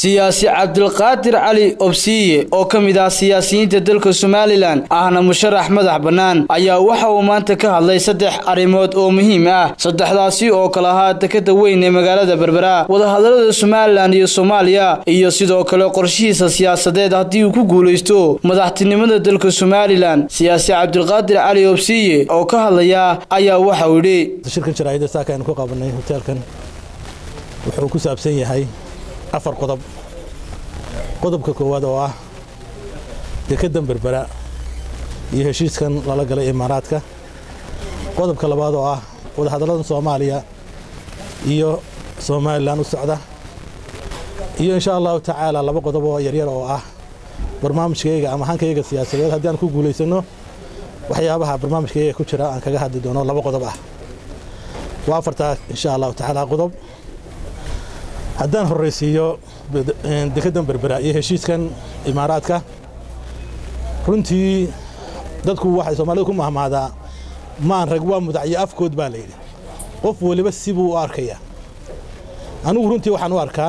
siyaasi cabdilqaadir cali obsiye oo ka mid ah siyaasiyiinta dalka somalilan ahna musharax madax bannaan ayaa waxa uu maanta ka hadlay saddex arrimood oo muhiim ah saddexdaasi oo kale ahaa dekada weyn ee magaalada berbera wadahadalada somalilan iyo soomaaliya iyo sidoo kale qorshihiisa siyaasadeed haddii uu ku guulaysto madaxtinimada dalka somalilan siyaasi cabdilqaadir cali obsiye oo ka hadlaya ayaa waxa uu yidhi shirkan jaraa'ida saaka aynu ku qabanay hoteelkan wuxuu ku saabsan yahay afar qodob qodobka koowaad oo ah dekedan berbera iyo heshiiskan lala galay imaaraadka qodobka labaad oo ah wadahadalladan soomaaliya iyo somalilan u socda iyo insha allahu tacaala laba qodob oo yaryar oo ah barnaamijkayga ama hankayga siyaasadeed haddii aan ku guulaysanno waxyaabaha barnaamijkayga ku jira aan kaga hadli doono laba qodob ah waa afartaa insha allahu tacaala qodob haddaan horraysiiyo dekedan berbera iyo heshiiskan imaaraadka runtii dadku waxay soomaalida ku mahmaadaa maan rag waa mudacyo afkood baa layidhi qof weliba sibuu u arkayaa anigu runtii waxaan u arkaa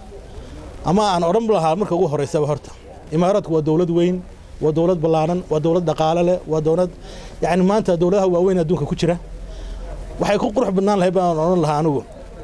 ama aan odhan lahaa marka ugu horraysaba horta imaaraadku waa dowlad weyn waa dowlad ballaaran waa dowlad dhaqaale leh waa dowlad yacni maanta dowladaha waaweyn adduunka ku jira waxay ku qurux badnaan lahay baan odhan lahaa anigu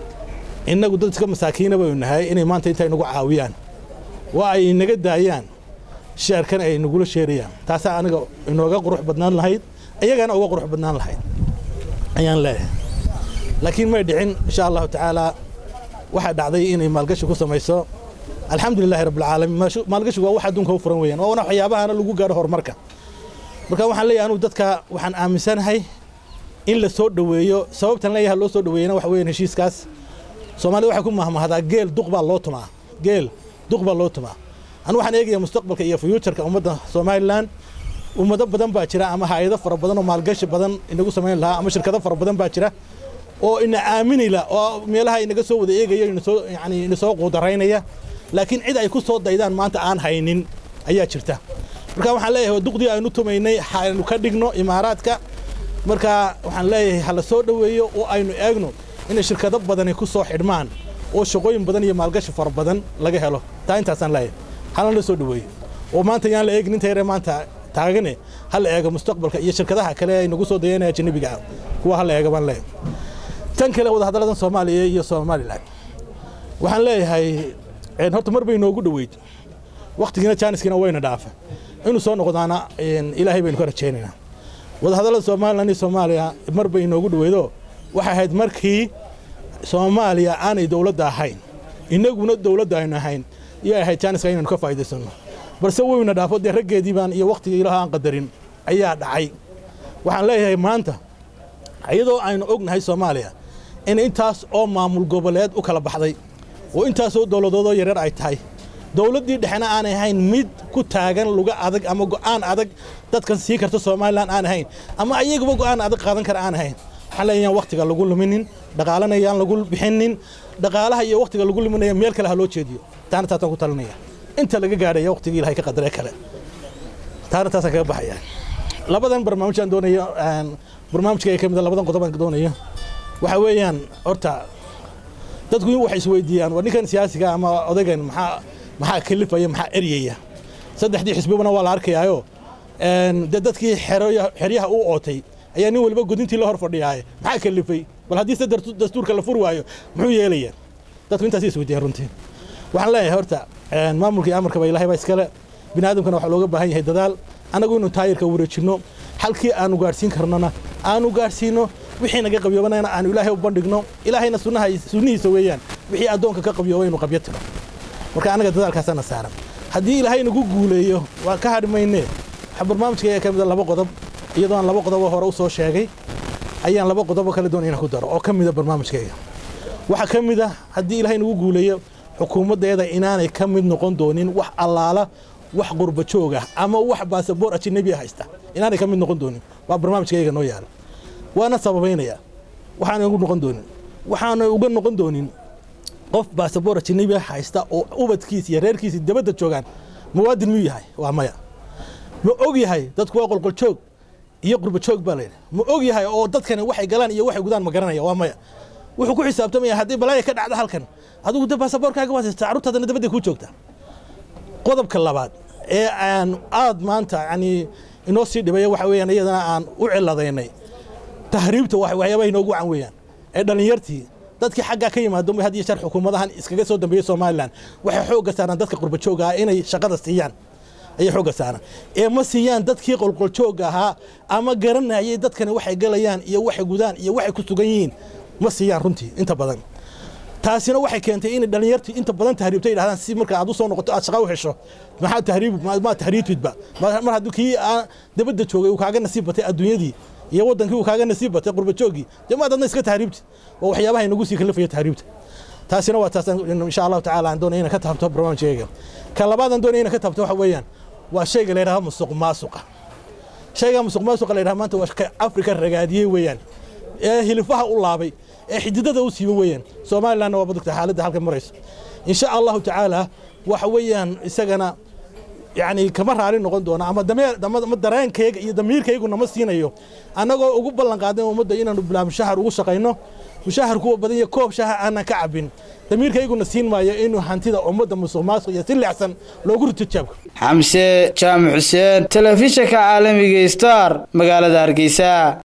innagu dad iska masaakiina baynu nahay inay maanta inta inagu caawiyaan waa ay inaga daayaan sheerkan ay nagula sheerayaan taasaa aniga inooga qurux badnaan lahayd iyagana uga qurux badnaan lahayd ayaan leeyahay laakiin may dhicin insha allahu tacaalaa waxaa dhacday inay maalgashi ku samayso alxamdulilahi rabbilcaalamiin maalgashigu waa wax adduunka u furan weeyaan waana waxyaabahana lagu gaaro horumarka marka waxaan leeyahay anugu dadka waxaan aaminsanahay in la soo dhoweeyo sababtan leeyahay loo soo dhoweeyana waxa weeyaan heshiiskaas soomaalida waxay ku mahmahdaa geel duq baa loo tumaa geel duq baa loo tumaa anu waxaan eegayaa mustaqbalka iyo fuuturka ummadda somalilan ummado badan baa jira ama hay-ado fara badan oo maalgashi badan inagu samayn lahaa ama shirkado fara badan baa jira oo ina aaminayla oo meelaha inaga soo wada eegaya inasoo yani ina soo quudaraynaya laakiin cid ay ku soo daydaan maanta aan haynin ayaa jirta marka waxaan leeyahay duqdii aynu tumaynay haynu ka dhigno imaaraadka marka waxaan leeyahay ha la soo dhoweeyo oo aynu eegno inay shirkado badani ku soo xidhmaan oo shaqooyin badan iyo maalgashi fara badan laga helo taa intaasaan leeyahay halna la soo dhoweeyo oo maanta yaan la eegin inta yare maanta taagane ha la eego mustaqbalka iyo shirkadaha kale ay nagu soo dayanaya ajanabiga ah kuwa ha la eega baan leeyahay tan kale wadahadalladan soomaaliya iyo somalilan waxaan leeyahay horta mar bay noogu dhoweyd wakhtigiina jaaniskiina wayna dhaafa inuu soo noqdaana ilaahay baynu ka rajaynaynaa wadahadallada somalilan iyo soomaaliya mar bay noogu dhoweydo waxay ahayd markii soomaaliya aanay dowladda ahayn innaguna dowladda aynu ahayn iyo ahayd jaaniska inaynu ka faa'iidaysanno balse weyna dhaafo dee raggeedii baan iyo wakhtigii ilaah aan qadarin ayaa dhacay waxaan leeyahay maanta iyadoo aynu ognahay soomaaliya in intaas oo maamul goboleed u kala baxday oo intaasoo dowladoodoo yaryar ay tahay dowladdii dhexena aanay ahayn mid ku taagan luga adag ama go'aan adag dadkan sii karta somalilan aan ahayn ama ayaguba go'aan adag qaadan kara aan ahayn waxaan leeyayaan wakhtiga lagu luminin dhaqaalana yaan lagu bixinin dhaqaalaha iyo wakhtiga lagu luminaya meel kale ha loo jeediyo taana taasaan ku talinaya inta laga gaadhaya wakhtigii ilahay ka qadaree kale taana taasaan kaga baxaya labadan barnaamij aan doonayo barnaamijka ka mida labadan qodob aan doonayo waxa weeyaan horta dadku waxay isweydiiyaan waa ninkan siyaasiga ama odaygan maxaa maxaa kalifaya maxaa eryaya saddexdii xisbibana waa la arkayaayo dee dadkii xeryaha u ootay ayaa nin waliba godintii la hor fadhiyaaye maxaa kalifay bal haddii se dastuurka la furi waayo muxuu yeelayaa dadku intaas isweydiiyaan runtii waxaan leeyahay horta maamulka iyo amarkaba ilahay baa iskale bini aadamkana waxaa looga baahan yahay dadaal annagu inuu taayirka wareejinno halkii aanu gaadhsiin karnona aanu gaadhsiinno wixii naga qabyoobanaana aanu ilaahay u bandhigno ilaahayna sunnaha sunnihiisa weeyaan wixii addoonka ka qabyoobay inuu qabyo tiro marka annaga dadaalkaasaana saaran haddii ilaahay nagu guuleeyo waa ka hadhi maynee waxaa barnaamijkayga ka mida laba qodob iyadoo aan laba qodoboo hore u soo sheegay ayaan laba qodoboo kale doonay inaan ku daro oo ka mida barnaamijkayga waxaa ka mid a haddii ilaahay nagu guuleeyo xukuumaddeeda inaanay ka mid noqon doonin wax allaala wax qurba joog ah ama wax baasaboor ajanabi haysta inaanay ka mid noqon doonin waa barnaamijkayga noo yaala waana sababaynaya waxaana ugu noqon doonin waxaana uga noqon doonin qof baasaboor ajanabi haysta oo ubadkiisa iyo reerkiisa dabadda joogaan muwaadin miyuu yahay waa maya ma og yahay dadku waa qolqoljoog iyo qurba joog baa layidhi ma og yahay oo dadkani waxay galaan iyo waxay gudaan ma garanaya waa maya wuxuu ku xisaabtamaya haddii balaaya ka dhacda halkan adigu de baasaboorkaaga waad haystaa carruurtaadana dabadday kuu joogtaa qodobka labaad ee aan aad maanta yani inoo sii dhibaya waxa weeyaan iyadana aan u ciladaynay tahriibta waxyaabaha inoogu wacan weeyaan ee dhallinyartii dadkii xaggaa ka yimaado had iyo jeer xukuumadahan iskaga soo dambeeyey somalilan waxay xoogga saaraan dadka qurbajooga ah inay shaqada siiyaan ayay xoogga saaraan ee ma siiyaan dadkii qolqoljoogga ahaa ama garanayay dadkani waxay galayaan iyo waxay gudaan iyo waxay ku sugan yihiin ma siiyaan runtii inta badan taasina waxay keentay inay dhallinyartii inta badan tahriibta yidhahdaan si marka aad u soo noqoto aad shaqa u hesho maxaa tahriib ma tahriibtidba mar hadduu kii dabadda joogay uu kaaga nasiib batay adduunyadii iyo waddankii uu kaaga nasiib batay qurbajooggii dee maad adna iska tahriibti oo waxyaabaha inagu sii kalafaya tahriibta taasina waa taas insha allahu tacaala aan doonaya inaan ka taabto barnaamijkayga ka labaad aan doonaya inaan ka taabto waxa weeyaan waa shayga la yidhahdo musuq maasuqa shayga musuq maasuqa la yidhahdo maanta waa ka afrika ragaadiyey weeyaan ee hilifaha u laabay ee xididada u siiba weeyaan somalilandna waa badugta xaaladda halka marayso insha allahu tacaala waxa weeyaan isagana yani kama raali noqon doona ama dareenkayga iyo damiirkaygu nama siinayo annagoo ugu ballan qaadan ummadda inaanu bilaa mushahar ugu shaqayno mushahar kuwa badan iyo koob shaha aanan ka cabin damiirkayguna siin maayo inuu hantida ummadda musuq maasuq iyo si leexsan loogu rito jaabka xamse jaamac xuseen telefishinka caalamiga star magaalada hargeysa